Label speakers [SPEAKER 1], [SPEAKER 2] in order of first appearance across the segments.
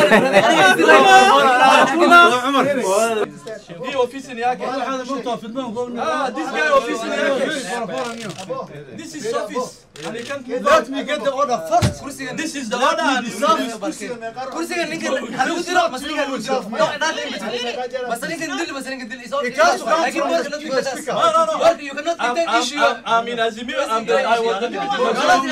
[SPEAKER 1] Hii ofisi ni yake. Ah, this guy ofisi ni yake. This is office. And he can't move
[SPEAKER 2] Let me get the order first.
[SPEAKER 1] This is the order and this is
[SPEAKER 3] kursiga ninka halagu dilo mase ninka halagu dilo no nothing between mase ninka dil mase ninka dil is all
[SPEAKER 2] Because you
[SPEAKER 3] like
[SPEAKER 2] can't
[SPEAKER 3] work
[SPEAKER 2] do
[SPEAKER 3] cannot
[SPEAKER 2] it,
[SPEAKER 3] be
[SPEAKER 2] you
[SPEAKER 3] that
[SPEAKER 2] speak
[SPEAKER 1] No, no, no.
[SPEAKER 3] work you cannot
[SPEAKER 1] I'm,
[SPEAKER 3] take that
[SPEAKER 1] I'm,
[SPEAKER 3] issue
[SPEAKER 1] I'm, I'm in Azimio. I'm the, I was the deputy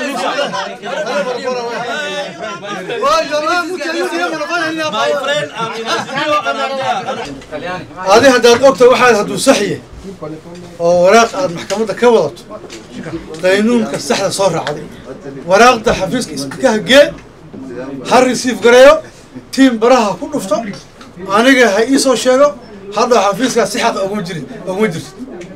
[SPEAKER 2] Well, your man, look at you, you're gonna find any
[SPEAKER 1] My friend, I'm in Azimio and I'm there.
[SPEAKER 2] adi haddaad ogta waxaad hadduu saxye oo waraaq aad maxkamadda ka wadato qaynuunka saxda soo raacday waraaqda xafiiska isbikaha gee ha risiif gareeyo tiim baraha ku dhufto aniga ha ii soo sheego hadda xafiiskaas si xaqa oguma jirin oguma jirto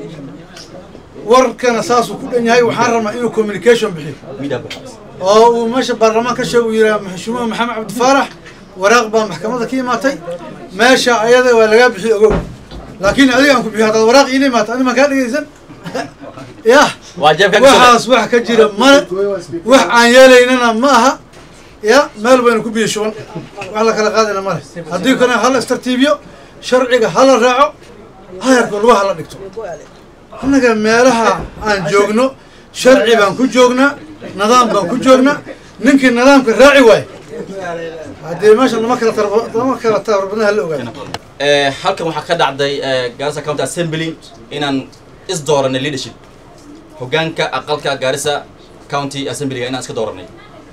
[SPEAKER 2] warkana saasuu ku dhan yahay waxaan rabnaa inuu communication bixiyo oo uu meesha baarlamaan ka sheeg uu yidhaha maxshuumuha maxamed cabdi faarax waraaq baa maxkamadda ka imaatay meesha ayada waa lagaa bixiyo ogow laakiin adiga aan ku bixiyo haddaad waraaq iila imaato ani maan kaa dhegaysan yah
[SPEAKER 4] waa jeebka ka soo
[SPEAKER 2] waxaas wax ka jira male wax aan yeelaynana ma aha ya meel baynu ku biyo shuban wax la kala qaadayna male haddii kana hala istartiibiyo sharciga hala raaco hayarka lugaha hala dhigto annaga meelaha aan joogno sharci baan ku joognaa nidaam baan ku joognaa ninkii nidaamka raaci waaye haddii meesha lama kala tarba- lama kala tarbadna hala ogaado
[SPEAKER 4] Eh, halkan waxaa ka dhacday eh, Garissa County Assembly inaan is dooranay leadership hogaanka aqalka Garissa County Assembly inaan iska dooranay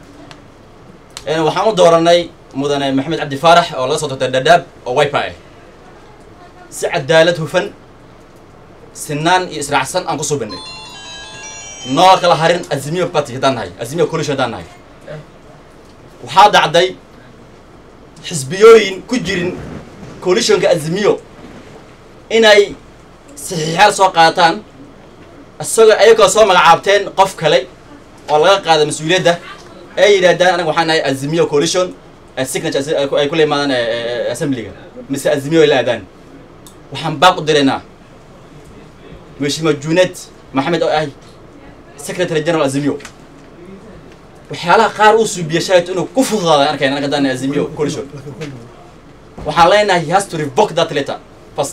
[SPEAKER 4] Eh, waxaan u dooranay mudane maxamed cabdi faarax oo laga soo doortay dadaab oo wiper ah si cadaalad hufan sinaan iyo israacsan aan ku suubinay noo kala harin azimio party haddaan nahay azimio coalition haddaan nahay waxaa dhacday xisbiyooyin ku jirin coalitionka azimiyo inay saxiixaal soo qaataan isagoo ayagoo soo magacaabteen qof kale oo laga qaada mas-uuliyadda ay yidhaahdaan anaga waxaan nahay azimiyo coalition eh, signature as- ay ku- ay kula imaadaan eh, eh, assemblyga mise azimiyo ay la aadaan waxaan baaq u diraynaa mheshimiwa junet maxamed oo ah secretary general azimiyo waxyaalaha qaar uu suubiya shalayt inuu ku fududaaday arkayna anaga haddaan nahay azimiyo coalition waxaan leenahay he has to revoke that letter first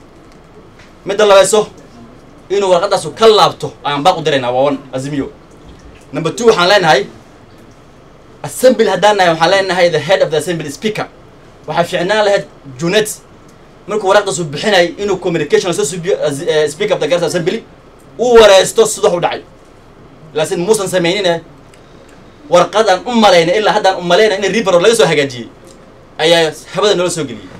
[SPEAKER 4] midda labayso inuu warqadaasu ka laabto ayaan baaq u diraynaa waa one azimiyo number two waxaan leenahay assembly haddaan nahay waxaan leenahay the head of the assembly speaker waxaa fiicnaan lahayd junet markuu waraqdaasu bixinay inuu communication soo subiyo as- eh, speaker of the Garissa assembly uu wareysto sida u dhacay laakiin muusan sameynine warqadaan u malayna ilaa haddaan u malayna in ribaro laga soo hagaajiyey ayaa habada noola soo geliyey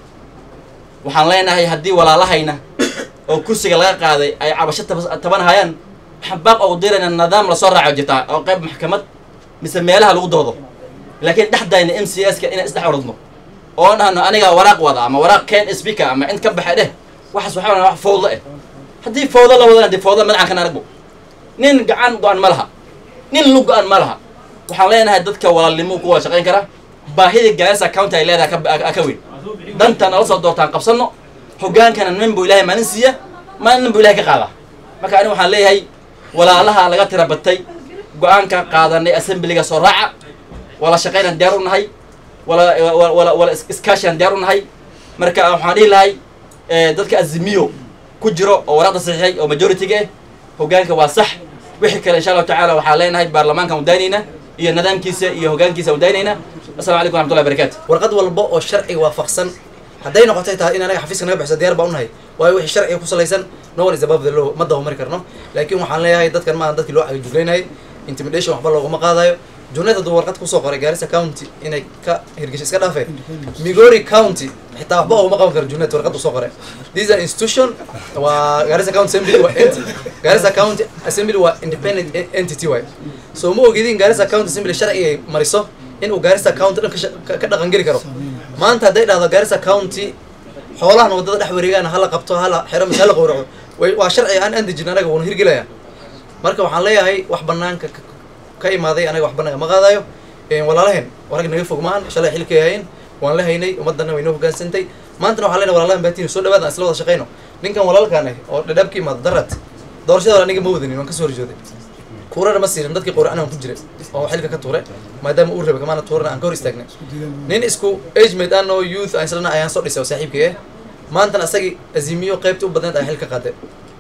[SPEAKER 4] waxaan leenahay haddii walaalahayna oo kursiga laga qaaday ay cabasho tab- tabanahayaan waxaan baaq ugu dirayna nidaam lasoo raaco jirtaa oo qayb maxkamad mise meelaha lagu doodo laakiin dhexdayna m c s ka inaan isdhex orodno oo dhahno aniga waraaq wada ama waraaq ken speaker ama cid ka baxa dheh waxaas waxaa wana wax fowdo eh haddii fowdo la wadana dee fowdo madacan kan aragbo nin gacan go-an ma laha nin lug go-an ma laha waxaan leenahay dadka walaalnimo ku wada shaqayn kara baahida Garissa county ay leedahay ka- ka- ka weyn dantan nala soo doortaan qabsano hogaankana nin buu ilaahay maalin siiya maalin nin buu ilaahay ka qaadaa marka aniga waxaan leeyahay walaalaha laga tira batay go-aanka qaadanay assemblyga soo raaca wala shaqaynan diyaar u nahay wala wala wala, wala is- iskaashiyan diyaar u nahay marka waxaan dhihi lahay eh, dadka azimiyo ku jiro oo waraaqda saxiixay oo majority-ga eh hogaanka waa sax wixii kale insha allahu tacaala waxaan leenahay baarlamaankan udaynayna iyo nidaamkiisa iyo hogaankiisa udaynayna asalamu calaykum waraxmatullahi wabarakaatu
[SPEAKER 3] warqad walba oo sharciga waafaqsan hadday noqotay tahay in anaga xafiiska naga baxso diyaar baa unahay waayo wixii sharciga ku salaysan no one is above the law ma dawamari karno laakiin waxaan leeyahay dadkan maahan dadkii loo cagajuglaynayay intimidation waxba looguma qaadayo junayd hadduu warqad kusoo qoray Garissa county inay ka hirgasho iska dhaafeen migori county xitaa waxba uguma qaban karo junayd warqad usoo qoray this is an institution waa Garissa county assembly waa ent Garissa county assembly waa independent en- entity waay so ma ogidin Garissa county assembly sharci ay mariso in uu Garissa county dhan ka sha- ka- ka dhaqan geli karo maanta hadday dhahdo Garissa county xoolahan wadada dhex wareegaan hala qabto hala xiro mise hala qowraco way waa sharci aan aan dejin anaga wuuna hirgelaya marka waxaan leeyahay wax banaanka ka- ka imaaday anaga wax banaanka ma qaadayo Een, walaalaheen warag naga fog maahan shalay xilkay hayeen waan la haynay ummadana way noo hogaansantay maantana waxaan leenahay walaalahan baatiin soo dhawaada aan isla wada shaqayno ninkan walaalkaan ah oo dhadhaab ka imaado darad doorashada aniga ma wadanin waan kasoo horjooday tuurana ma siirin dadkii quracna ku jira oo xilka ka tuure maadaama uu rabay kamaana tuurana aan ka hor istaagnay nin isku age mate aan oo youth aan islana ayaan soo dhisay oo saaxiibkay eh maantana asagii azimiyo qaybtii u badneed ayaan xilka qaaday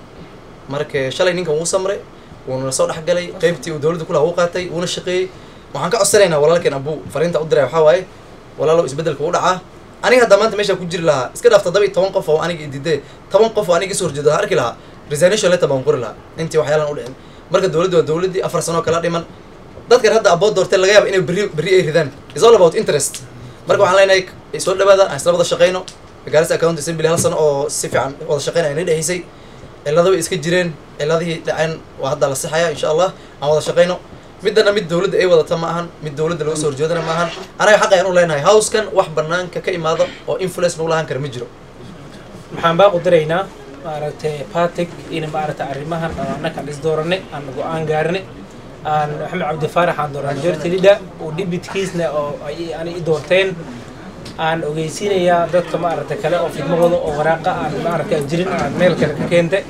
[SPEAKER 3] marka shalay ninkan wuu samray wuuna soo dhexgalay qaybtii uu dowladda kulaha wuu qaatay wuuna shaqeeyey waxaan ka codsanaynaa walaalkeen abuu fariinta u diray waxaa waaye walaalow isbeddelka u dhacaa aniga hadda maanta meesha ku jiri lahaa iska dhaaf toddoba iyo toban qof oo aniga ididee toban qof oo aniga isoo horjeedo ha arki lahaa resignation letter baan qori lahaa intii waxyaalan u dhicin marka dowladdu waa dowladdii afar sano kala dhiman dadkan hadda abood doortee laga yaaba inay berri berri ay ridaan is all about interest marka waxaan leenahay soo dhawaada aan isla wada shaqeyno gaarisa account assembly hal sano oo si fiican wada shaqeynaya inay dhexeysay cilado way iska jireen ciladihii dhaceen waa hadda la sixaya insha allah aan wada shaqeyno midana mid dowladda ay wadata ma ahan mid dowladda laga soo horjeedana ma ahan anaga xaq ayaan u leenahay howskan wax banaanka ka imaado oo influence nagu lahaan kara ma jiro
[SPEAKER 5] maxaan baa qudiraynaa maaragtay patic in maaragtay arrimahan aan annaka is dooranay aan go-aan gaarnay aan maxamed cabdi faarax aan dooran majority leader uu dhibitkiisna oo ay ani i doorteen aan ogeysiinayaa dadka maaragtay kale oo fidmahooda oo waraaqa aan maaragtay jirin aan meel kale ka keentay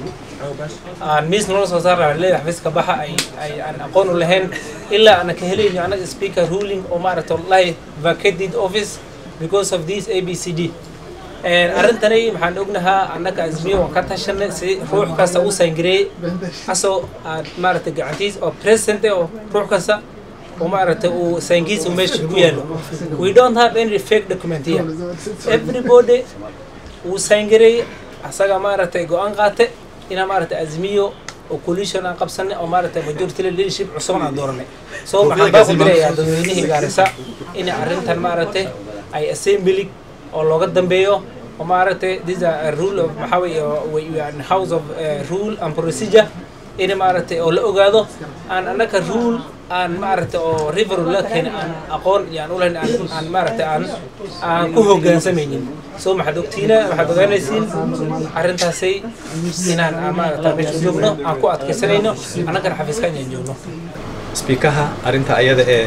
[SPEAKER 5] aan miis nolol soo saar lahaa leedahay xafiiska baxa ay ay aan aqoon u lahayn ilaa aan ka helayno anaga speaker ruling oo maaragtay wallahi vacated office because of this abcd arrintani maxaan ognahaa annaga azmiyo waan ka tashanay si ruux kasta u sayngareeyey asoo aad maaragtay gacantiis oo president oo ruux kasta oo maaragtay uu saynkiisa meesha ku yaalo we don't have any fake document here everybody uu sayngareeyey asaga maaragtay go-aan qaatay inaa maaragtay azmiyo oo coalition aan qabsanay oo maaragtay majority leadership cusub aan dooranay so maxaan baa ku dirayaa dadweynihii gaarisa in arrintan maaragtay ay assembly oo looga dambeeyo oo maaragtay this a rule of maxaa weeye house of uh, rule and procedure in maaragtay oo la ogaado aan annaka rule aan maaragtay oo river la keenay aan aqoon iyo aan ulahayn aan aan maaragtay aan aan ku hoggaansamaynin so maxaad ogtiina waxaad ogaanaysiin arrintaasay inaan aan maaragtay meesha joogno aan ku adkaysanayno annagana xafiiska inaan joogno
[SPEAKER 6] speakaha arrinta ayada ee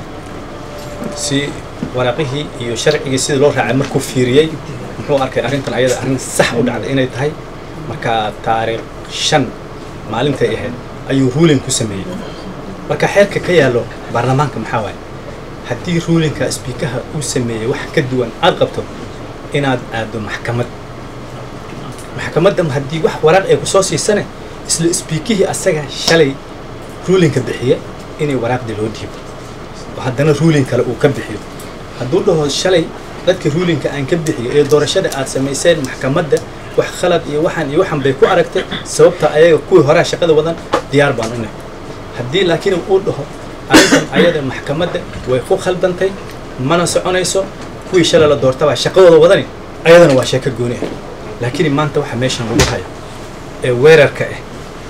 [SPEAKER 6] si waraaqihii iyo sharcigii sidii loo raacay markuu fiiriyey muxuu arkay arrintan ayada arrin sax u dhacday inay tahay marka taariikh shan maalintay ahayd ayuu ruling ku sameeyey marka xeerka ka yaallo baarlamaanka maxaa waaye haddii ruulinka speakaha uu sameeyey wax ka duwan aad qabto inaad aado maxkamad maxkamadda haddii wax waraaq ay kusoo siisane isla speakihii asaga shalay ruulinka bixiye inay waraaqdii loo dhiibo oo haddana ruulin kale uu ka bixiyo hadduu dhaho shalay dadka ruulinka aan ka bixiyo ee doorashada aad samayseen maxkamadda wax khalad iyo waxaan iyo waxan bay ku aragtay sababta ayaga kuwii horaa shaqada wadan diyaar baan u nahay haddii laakiin uu dhaho arrintan ayada maxkamadda way ku khaldantay mana soconayso kuwii shalay la doortabaa shaqadooda wadani ayadana waa sheeko gooni ah laakiin maanta waxa meeshan lagu hayo ee weerarka ah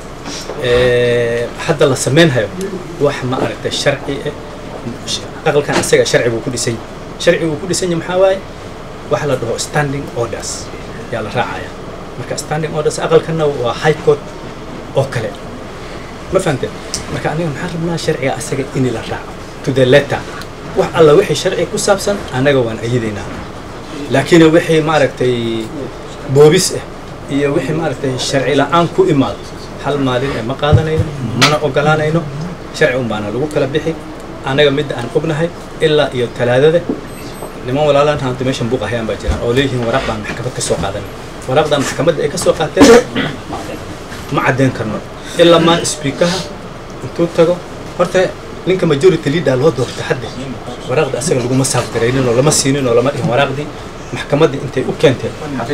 [SPEAKER 6] ee hadda la samaynhayo wax ma aragtay sharci ah aqalkan isaga sharci buu ku dhisan yahay sharci buu ku dhisan yahay maxaa waaye waxa la dhaho standing orders yaa la raacaya marka standing orders aqalkanna waa high court oo kale ma fahamte marka aniga maxaan rabnaa sharciga asaga in la raaco to the letter wax alla wixii sharci ku saabsan annaga waan ayidaynaa laakiin wixii maaragtay boobis ah iyo wixii maaragtay sharci la-aan ku imaado hal maalin ee ma qaadanayno mana ogolaanayno sharci un baana lagu kala bixi annaga midda aan ognahay ilaa iyo talaadada niman walaalaan haanta meeshan buuq ahayaan baa jiraan oo leeyihiin waraaq baan maxkamad ka soo qaadanay waraaqdan maxkamadda ay ka soo qaateen ma caddayn karno ilaa maan speakaha intuu tago horta ninka majority leader loo doorta hadda waraaqda asaga laguma saafgaraynin oo lama siinin oo lama dhihin waraaqdii maxkamaddii intay u keenteen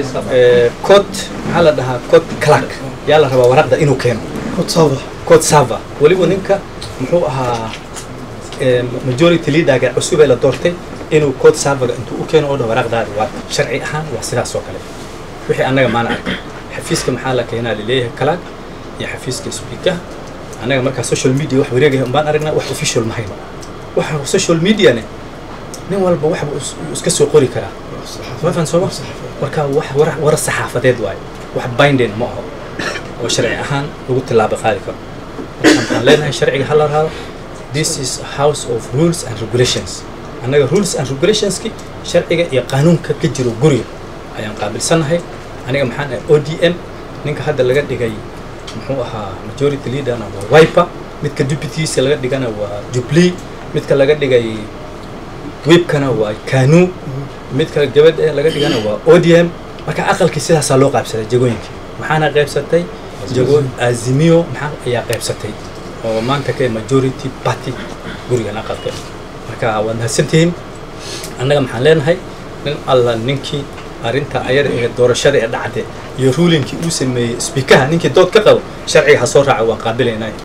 [SPEAKER 6] cot maxaa la dhahaa cot clark yaa la rabaa waraaqda inuu keeno cot server weliba ninka muxuu ahaa majority leaderga cusub ee la doortay inuu code serverga intuu u keeno oo dhan waraaqdaadi waa sharci ahaan waa sidaas oo kale wixii annaga maana arkay xafiiska maxaa la keenaa laleeyahay kalaag iyo xafiiska speaker annaga markaa social media wax wareegaya umbaan aragnaa wax official ma hayno waxa social mediane nin walba waxba iska soo qori karaa ma fahan sooma marka wax war war saxaafadeed waaye wax binding ma aho oo sharci ahaan lagu tillaabo qaadi karo waxaan leenahay sharciga ha la raado this is a house of rules and regulations annaga rules and regulationski sharciga iyo qaanuunka ka jiro guriga ayaan qaabilsannahay aniga maxaan ahay o d m ninka hadda laga dhigay muxuu ahaa majority leaderna waa wiper midka deputiisa laga dhigana waa jubilee midka laga dhigay webkana waa kanu midka gabadha ee laga dhigana waa odm marka aqalkii sidaasaa loo qaybsaday jagooyinkii maxaana qaybsatay jago azimio maxaa ayaa qaybsatay oo maanta ka majority party gurigan aqalka marka waad mahadsantihiin annaga maxaan leenahay nin alla ninkii arrinta ayada ee doorashada ee dhacde iyo ruulinkii uu sameeyey speakaha ninkii dood ka qabo sharciga ha soo raaca waan qaabilaynaa